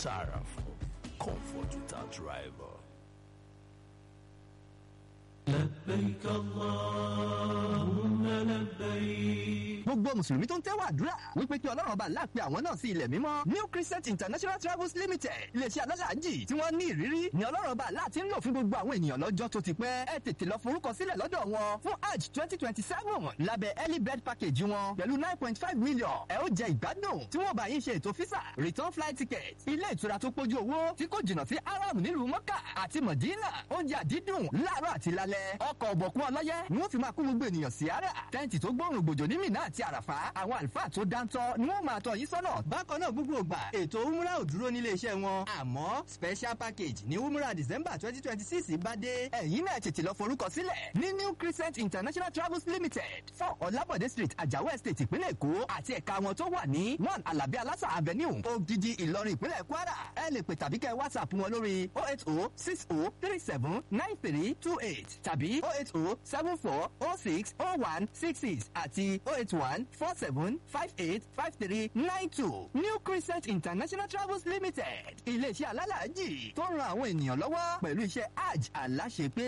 Sarafo, comfort without rival. لبيك اللهم لبيك gbogbo mùsùlùmí tó ń tẹ́wọ̀ àdúrà wípé kí ọlọ́run ọba ńlá pe àwọn náà sí ilẹ̀ mímọ́ new crescent international travels limited iléeṣẹ́ alálàájì tí wọ́n ní ìrírí ni ọlọ́run ọba ńlá ti ń lò fún gbogbo àwọn ènìyàn lọ́jọ́ tó ti pẹ́ ẹ tètè lọ forúkọ sílẹ̀ lọ́dọ̀ wọn fún hajj twenty twenty seven lábẹ́ early bird package wọn pẹ̀lú nine point five million ẹ ó jẹ ìgbádùn tí wọ́n bá yín ṣe ètò físà return flight ticket ilé ìtura tó pójú owó tí kò jìnnà sí aram nílùú mọ́kà àti mọ̀dínà oúnjẹ àdídùn láàárọ̀ àti lálẹ́ ọkọ̀ ọ̀bọ̀kún ọlọ́yẹ ni wọ́n fi máa kó gbogbo ènìyàn sí ara tẹ́ǹtì tó gbóòrùn gbòjò ní mìíràn àti àràfà àwọn àlùfáà tó dáńtọ́ ni wọ́n máa tọ́ yín sọ́nà bákan náà gbogbo ògbà ètò umrah ò dúró nílé iṣẹ́ wọn àmọ́ special package ní umrah december twenty twenty six bá dé ẹ̀yin náà tètè lọ forúkọ sílẹ̀ ní new crescent international travels limited four ọ̀làbọ̀dé street àjàwọ̀ estate ìpínlẹ̀ èkó àti ẹ̀ka wọn tó wà ní one alabi alasa avenue ogidi ìlọrin ìpínlẹ̀ kwara ẹ lè pè tàbí kẹ́ whatsapp wọn lórí oh eight oh six oh three seven nine three two eight tàbí oh eight oh seven four oh six oh one six six àti oh eight one four seven five eight five three nine two new crescent international travels limited iléeṣẹ́ alálàájì tó ń ran àwọn ènìyàn lọ́wọ́ pẹ̀lú iṣẹ́ hajj aláṣepé.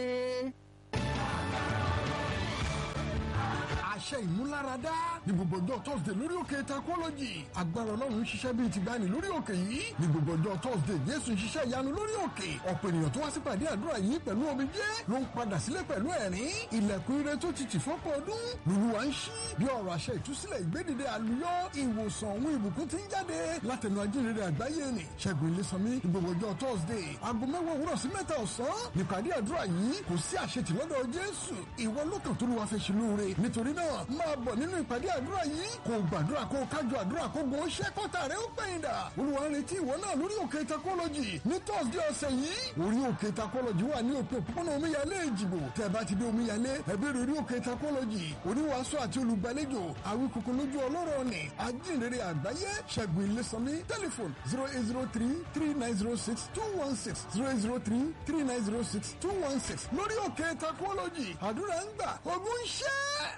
àṣẹ ìmúláradá ní gbogbo ọjọ́ thursday lórí òkè takọ́lọ́jì agbára ọlọ́run ń ṣiṣẹ́ bíi ti gbani lórí òkè yìí ní gbogbo ọjọ́ thursday jésù ń ṣiṣẹ́ ìyanu lórí òkè ọ̀pọ̀ ènìyàn tó wá sí pàdé àdúrà yìí pẹ̀lú omijé ló ń padà sílé pẹ̀lú ẹ̀rín ilẹ̀kùn ire tó ti tì fọ́pọ̀ ọdún lùlùwà ń ṣí bí ọ̀rọ̀ àṣẹ ìtúsílẹ̀ ìgbédìde àlùyọ ìwòsàn òun ìbùkún ti ń jáde látẹnu ajínrere àgbáyé ni ṣẹ́gun ilésànmí ní gbogbo ọjọ́ thursday aago mẹ́wàá òwúrọ̀ sí mẹ́ta ọ̀sán nípàdé àdúrà yìí kò sí àṣetì lọ́dọ̀ jésù ìwọ lókàn tó lù wá fẹ́ ṣe lóore nítorí náà máa bọ̀ nínú ìpàdé àdúrà yìí kò gbàdúrà kó kájọ àdúrà kó gun ṣẹ́ kọ́tà rẹ̀ ó pẹ̀yìn dà olùwà ń retí ìwọ náà lórí òkè takọ́lọ́jì ní thursday ọ̀sẹ̀ yìí orí òkè takọ́lọ́jì wà ní òpin òpópónà omíyalé ìjìbò tẹ́ bá ti dé omíyalé ẹbí rẹ̀ orí òkè takọ́lọ́jì oníwàásù àti olùgbàlejò àwíkòkò lójú ọlọ́rọ̀ ni ajínrere àgbáyé ṣẹ́gun ilésànmí tẹlifon zero eight zero three three nine zero six two one six zero eight zero three three nine zero six two one six lórí òkè takọ́lọ́jì àdúrà ń gbà ogun ṣẹ́.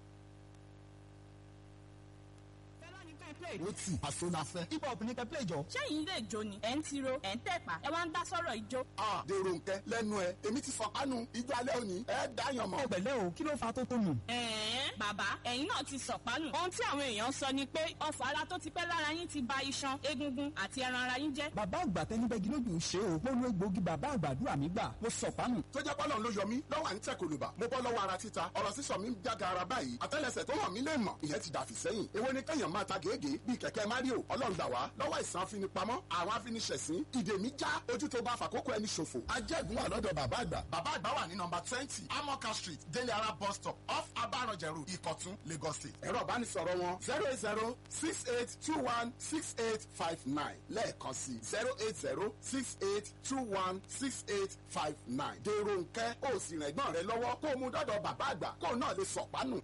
ó tì àṣọ la fẹ́. hip hop ní kẹ́pẹ́ ìjọ. ṣẹ́yìn ilé ìjó ni ẹ̀ ń tiro ẹ̀ ń tẹ̀pá ẹ wá ń dá sọ́rọ̀ ìjó. a dèrò nkẹ lẹ́nu ẹ èmi ti fọ kánú ijó alẹ́ òní ẹ dáyàn mọ́. ẹ pẹ̀lẹ́ o kí ló fa tó tó nù. ẹ̀ẹ́n bàbá ẹ̀yin náà ti sọ̀pánù. ohun tí àwọn èèyàn sọ ni pé ọfà ara tó ti pẹ́ lára yín ti ba iṣan egungun àti ẹran ara yín jẹ́. bàbá àgbà tẹnibẹ́gi lójú ń ṣe o mo lu egbòogi bàbá àgbàdúrà mi gbà mo sọ pánù. tó jẹ́ pọ́lọ́ ló yọ mí lọ́wọ́ à ń tẹ̀ kòlùbà mo bọ́ lọ́wọ́ ara títa ọ̀rọ̀ sísọ mi ń jága ara báyìí àtẹ́lẹsẹ̀ tó hàn mí lè mọ̀ ìyẹn ti dàfí sẹ́yìn èwo ni kẹ́yàn máa ta gègé bíi kẹ̀kẹ́ mario ọlọ́run gbà wá lọ́wọ́ ìsàn afinipamọ́ àwọn afiniṣẹ̀sín ìdè mi já ojú tó bá fàkókò ẹni ṣòfò ajẹ́gun wà lọ́dọ̀ bàbá àgbà bàbá àgbà wà ní nọmba twenty amoka street délé ara bus stop off abaranjẹrù ìkọ̀tún lagos state ẹ̀rọ ìbánisọ̀rọ̀ wọn zero eight zero six eight two one six eight five nine lẹ́ẹ̀kan sí zero eight zero six eight two one six eight five nine dèrò nkẹ́ ó sì rìn ẹ̀gbọ́n rẹ lọ́wọ́ kó o mú dọ́dọ̀ bàbá àgbà kó o náà lè sọ̀pánù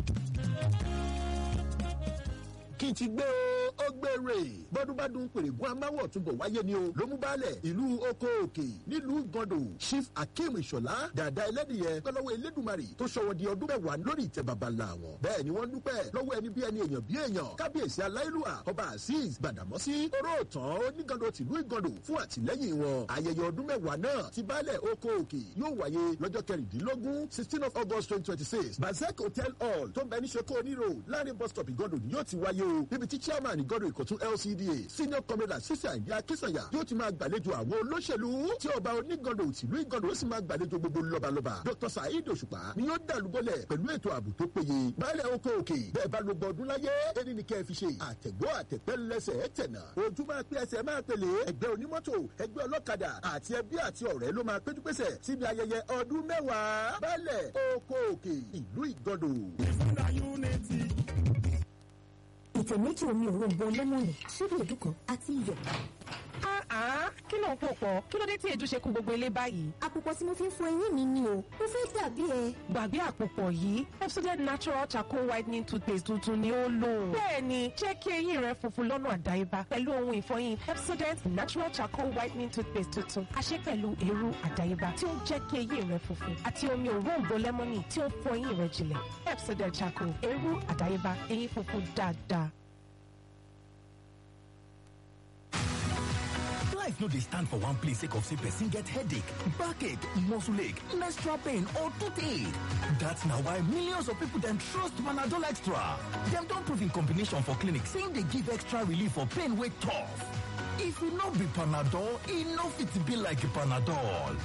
kí n ti gbé o ó gbére bọ́dúnbádùn pèrègùn amáwọ̀ túbọ̀ wáyé ni o ló mú balẹ̀ ìlú oko òkè nílùú gọ́dọ̀ chief akeem ìṣọ̀lá dàda ẹlẹ́dìyẹ pẹ́lọ́wọ́ elédùnmarì tó ṣọwọ́ di ọdún mẹ́wàá lórí ìtẹ́ baba ńlá wọn bẹ́ẹ̀ ni wọ́n dúpẹ́ lọ́wọ́ ẹni bí ẹni èèyàn bí èèyàn kábíyèsí aláìlúwà ọba azeez gbàdàmọ́sí oróòtàn onígàndọ̀ tìlú ìgàndọ̀ fún àtìlẹ́yìn wọn ayẹyẹ ọdún mẹ́wàá náà ti balẹ̀ oko òkè yóò wáyé lọ́jọ́ kẹrìndínlógún sixteen of august twenty twenty six bazek hotel hall tó ń bẹ ní seko oniro láàrin bus stop ìgàndọ̀ ni yóò ti wáyé o níbi tí chairman ìgọ́dọ̀ ìkọ̀tún lcda senior commander sísè àyè akínsànyà yóò ti máa gbàlejò àwọn olóṣèlú tí ọba onígọ́dọ̀ tìlú ìgọ́dọ̀ ó sì máa gbàlejò gbogbo lọ́balọ́ba dr saheed òṣùpá ni yóò dàlúbọ̀lẹ̀ pẹ̀lú ètò ààbò tó péye baálẹ̀ oko òkè bẹ́ẹ̀ bá lógbó ọdún láyé ẹni ní kẹ́ ẹ fi ṣe àtẹ̀gbọ́ àtẹ̀pẹ́ lẹ́sẹ̀ ẹ̀ tẹ̀nà ojú máa pé ẹsẹ̀ máa pèlè ẹgbẹ́ onímọ́tò ẹgbẹ́ ọlọ́kadà àti ẹbí àti ọ̀rẹ́ ló máa péjú pésẹ̀ síbi ayẹyẹ ọdún mẹ́wàá baálẹ̀ oko òkè ìlú ìgọ́dọ̀. ìfúnra unity. ìtẹ̀ méjì omi òrombo lẹ́mọ̀nì ṣíbí èdú kan àti iyọ̀. Ah, kí ló ń pò pọ̀? Kí ló dé tí èdú ṣe kún gbogbo ilé báyìí? àpòpọ̀ tí mo fi ń fọ eyín mi ni o mo fẹ́ dàbí ẹ. Gbàgbé àpòpọ̀ yìí, Epsodent Natural Charcoal Whitening Toothpaste tuntun ni ó lò. Bẹ́ẹ̀ni, jẹ́ kí eyín rẹ funfun lọ́nà àdáyébá pẹ̀lú ohun ìfọyín Epsodent Natural Charcoal Whitening Toothpaste tuntun. A ṣe pẹ̀lú eérú àdáyébá tí ó ń jẹ́ kí eyín rẹ funfun àti omi òróǹbó lẹ́mọ́nì tí ó ń fọ eyín rẹ jinlẹ̀. Epsodent Charcoal, eérú àdáyébá, eyín funfun dáadáa. life no dey stand for one place sake of say person get headache backache muscle ache menstrual pain or toothache dat na why millions of people dem trust panadol extra dem don prove in combination for clinic say im dey give extra relief for pain wey tough if e no be panadol e no fit be like panadol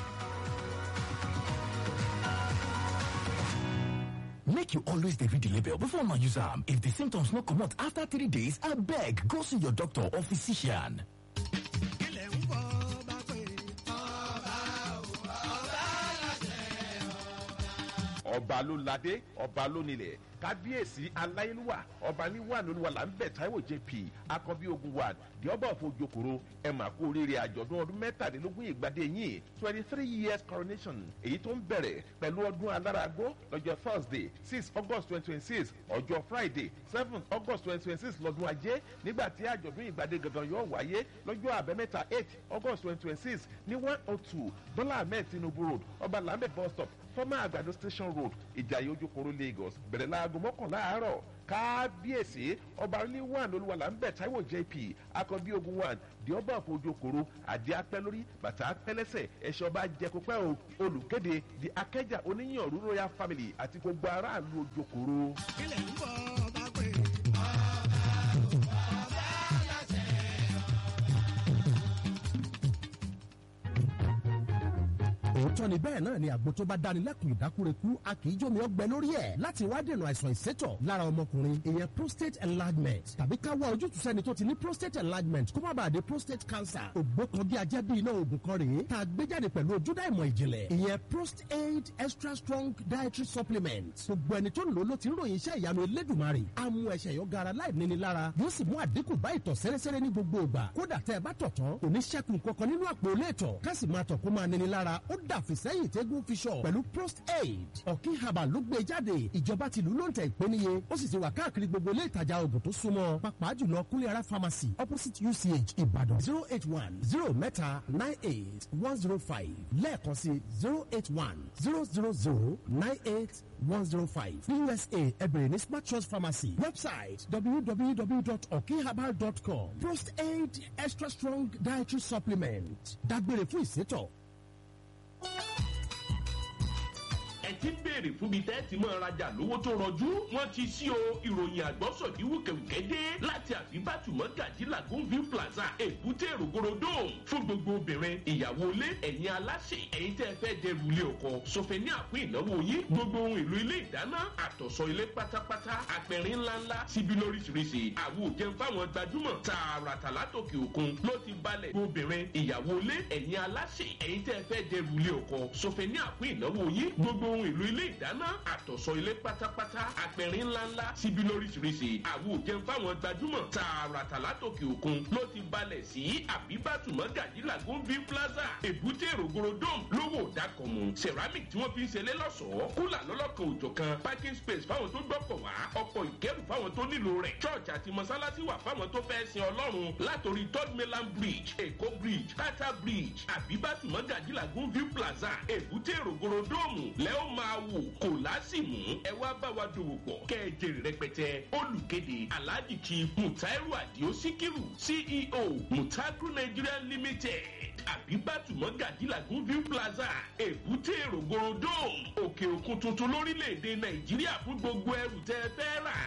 make you always dey read the label before una use am if the symptoms no comot after three days abeg go see your doctor or physician ọba ló ládé ọba ló nílẹ̀ kábíyèsí aláyélúwà ọba níwà lóluwà là ń bẹ̀ táíwò jp akọbí ogun ward di ọba òfojokoro ẹ mà kú oríire àjọ̀dún ọdún mẹ́tàlélógún ìgbàdé yìí twenty three years coronation èyí tó ń bẹ̀rẹ̀ pẹ̀lú ọdún aláragbó lọ́jọ́ thursday six august twenty twenty six ọjọ́ friday seven august twenty twenty six lọ́dún ajé nígbà tí àjọ̀dún ìgbàdé gangan yóò wáyé lọ́jọ́ àbẹ́mẹ́ta eight august twenty twenty six ní one oh two bọ́lá ahmed tinubu road ọba lambeth bus stop former àgbàdo station road ìjàyè ojúkoro lagos bẹ̀rẹ̀ láago mọ́kànlá àárọ̀ kábíyèsí ọba oníwàn olúwalà ń bẹ̀ táíwò jp akọbí ogun one di ọba àfojokoro àdé apẹ́ lórí bàtà apẹ́ lẹ́sẹ̀ ẹ̀ṣẹ̀ ọba jẹkọpẹ́ o olùkéde di akẹ́jà oníyàn rú royal family àti gbogbo aráàlú ojokoro. kílẹ̀ ń bọ̀ bá pè òótọ́ ni bẹ́ẹ̀ náà ni àgbo tó bá dáni lẹ́kùn ìdákúrekú a kì í jómi ọgbẹ́ lórí ẹ̀ láti wá dènà àìsàn ìsétọ̀ lára ọmọkùnrin ìyẹn prostate enlargement tàbí ká wá ojútùú sẹ́ni tó ti ní prostate enlargement kó má bàa di prostate cancer ògbó kan bí ajẹ́ bí iná oògùn kan rèé tá a gbé jáde pẹ̀lú ojúdá ìmọ̀ ìjìnlẹ̀ ìyẹn prostate extra strong dietary supplement gbogbo ẹni tó ń lò ló ti ń ròyìn iṣẹ́ ìyanu elédùnmarè á mú ẹsẹ̀ yọ gara láì níni lára yóò sì mú àdínkù bá ìtọ̀ sẹ́rẹ́sẹ́rẹ́ ní gbogbo ìgbà kódà tẹ́ ẹ bá tọ̀ tán kò ní ṣẹ́kù kankan nínú àpò ilé ìtọ̀ ká sì máa tọ̀ kó máa níni lára ó dàfi sẹ́yìn tẹ́gùn fi sọ pẹ̀lú prost aid ọ̀kí herbal ló gbé jáde ìjọba tìlú ló ń tẹ̀ ìpéniye ó sì ti wà káàkiri gbogbo ilé ìtajà oògùn tó súnmọ́ pàápàá jùlọ kúnlẹ̀ ara pharmacy opposite uch ìbàdàn zero eight one zero mẹ́ta nine eight one zero five lẹ́ẹ̀kan sí zero eight one zero zero zero nine eight one zero five ní usa ẹbẹ̀rẹ̀ ní smart trust pharmacy website www.okiherbal.com prost aid extra strong dietary supplement dágbére fún ìsétọ̀. ẹ ti ń béèrè fún bíi tẹ́ẹ̀tì máa rajà lówó tó rọjú wọ́n ti sí o ìròyìn àgbọ́sọ̀dí wùkẹ̀wùkẹ́ dé láti àfibàtúmọ̀ gàdí lagoon view plaza èbúté rògbòròdó fún gbogbo obìnrin ìyàwó ilé ẹ̀yin aláṣẹ ẹ̀yin tẹ́ ẹ fẹ́ dẹrù ilé ọkọ sọfẹ́ ní àpín ìnáwó yín gbogbo ohun èlò ilé ìdáná àtọ̀sọ ilé pátápátá apẹ̀rín ńláńlá síbi lóríṣiríṣi àwo jẹun fáwọn gbajúmọ̀ tààràtà látòkè òkun ló ti balẹ̀ obìnrin ìyàwó ilé ẹ̀yin aláṣẹ ẹ̀yin tẹ́ ẹ fẹ́ dẹrù ilé ọkọ sọfẹ́ ní àpín ìnáwó yín gbogbo ohun èlò ilé ìdáná àtọ̀sọ ilé pátápátá apẹ̀rín ńláńlá síbi lóríṣiríṣi àwo jẹun fáwọn gbajúmọ̀ tààràtà látòkè òkun ló ti balẹ̀ sí àbíbátù mọ́gàjì lagoon view plaza èbúté rògbòrò dome lówó dákọ̀mù ceramic tí wọ́n fi ń ṣẹlẹ̀ lọ́sọ̀ọ́ kúlà lọ́lọ́kan òjọ̀ kan parking space fáwọn tó gbọ́kọ̀ wá ọkọ̀ ìkẹ́rù fáwọn tó nílò rẹ̀ church àti mọ́sálásí wà fáwọn tó fẹ́ sin ọlọ́run látòrí third mainland bridge èkó bridge tata bridge àbíbátù mọ́gàjì lagoon view plaza èbúté rògbòrò dome lẹ́ọ̀ máa wò kò lásìmù ẹ wá bá wa dòwò pọ̀ kẹ́ ẹ jèrè rẹpẹtẹ olùkéde alhaji chief mutairu adio sikiru ceo mutagro nigeria limited àbíbátù mọ́gàjì lagoon view plaza èbúté rògbòròdó òkè òkun tuntun lórílẹ̀‐èdè nàìjíríà fún gbogbo ẹrù tẹ́ ẹ fẹ́ rà.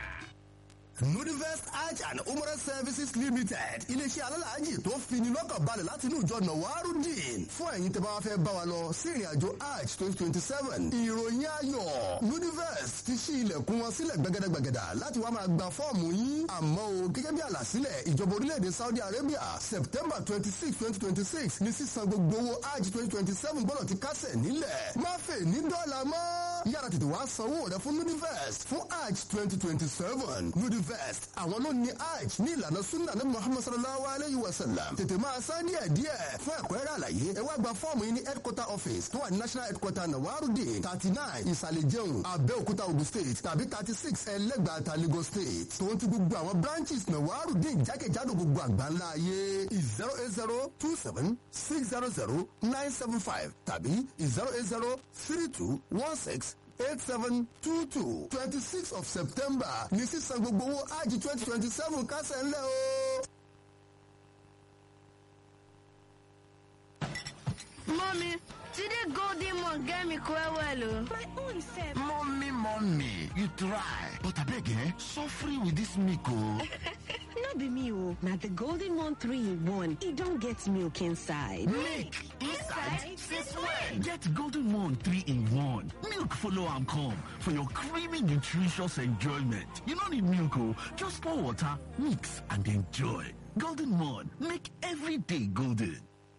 nudivest hajj and umrah services limited iléeṣẹ́ alálàájì tó fini lọ́kàn balẹ̀ láti inú ìjọ nawarudin fún ẹ̀yin tẹ́ bá wá fẹ́ bá wa lọ sí ìrìn àjò hajj twenty twenty seven ìròyìn ayọ̀ nudivest ti ṣí ilẹ̀kùn wọn sílẹ̀ gbẹgẹdẹgbẹgẹdà láti wá máa gba fọ́ọ̀mù yín àmọ́ o gẹ́gẹ́ bí àlàsílẹ̀ ìjọba orílẹ̀-èdè saudi arabia september twenty six twenty twenty six ní sísan gbogbo owó hajj twenty twenty seven gbọ́dọ̀ ti kásẹ̀ nílẹ̀ má fè ní dọ́là mọ́ yára tètè wá sanwó rẹ fún nudivest fún hajj twenty twenty seven nudivest àwọn ló ní hajj ní ìlànà sunna ní muhammad sallallahu alayhi wa sallam tètè máa san díẹ̀ díẹ̀ fún ẹ̀kúnrẹ́rẹ́ àlàyé ẹ wá gba fọ́ọ̀mù yín ní headquarter office tó wà ní national headquarter nawarudin thirty nine ìsàlẹ̀ jẹun abẹ́òkúta ogun state tàbí thirty six ẹlẹ́gbàáta lagos state tòun ti gbogbo àwọn branches nawarudin jákèjádò gbogbo àgbáńlá ayé zero eight zero two seven six zero zero nine seven five tàbí zero eight zero three two one six eight seven two two twenty six of september ní sísan gbogbo owó ájì twenty twenty seven kásẹ̀ ńlẹ̀ o. Mommy, today golden one get me quite well. oh. My own self. Mommy, mommy, you try. But I beg, eh? Suffering with this milk, oh. no be me o na the golden one three in one e don get milk inside. Milk inside? Since when? Get Golden Moon 3 in 1. Milk follow am come for your creamy, nutritious enjoyment. You no need milk, oh. Just pour water, mix, and enjoy. Golden Moon, make every day golden.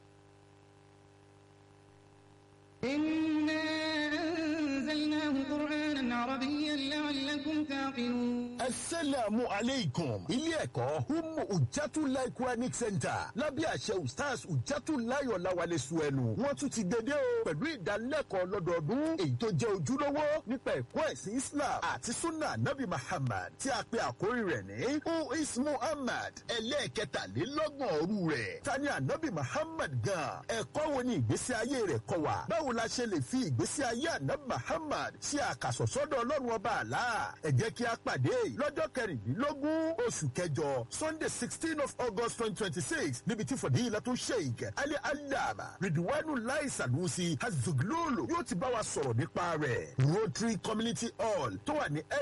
إنا أنزلناه قرآنا عربيا لعلكم تعقلون asalaamu aleykum ilé ẹ̀kọ́ humu ujatulai quranic center lábẹ́ àṣẹ ustaz ujatulai ọ̀làwálẹ̀ suẹ̀nù wọ́n tún ti dédé o pẹ̀lú ìdánilẹ́kọ̀ọ́ lọ́dọọdún èyí tó jẹ́ ojúlówó nípa ẹ̀kọ́ ẹ̀sìn islam àti sunna nabi muhammad tí a pe àkórí rẹ̀ ní who is muhammad ẹlẹ́ẹ̀kẹtàlélọ́gbọ̀n òru rẹ̀ tani anabi muhammad gan ẹ̀kọ́ wo ni ìgbésí ayé rẹ̀ kọ́ wa báwo la ṣe lè fi ìgbésí ayé anabi muhammad ṣe àkàsọ̀sọ́dọ̀ ọlọ́run ọba àlá ẹ jẹ́ kí a pàdé lọ́jọ́ kẹrìndínlógún oṣù kẹjọ sunday sixteen of august twenty twenty six níbi tí fọdíyìnlá tó sheik ali alaba ridwanu lai sanusi hazuglolo yóò ti bá wa sọ̀rọ̀ nípa rẹ̀ rotary community hall tó wà ní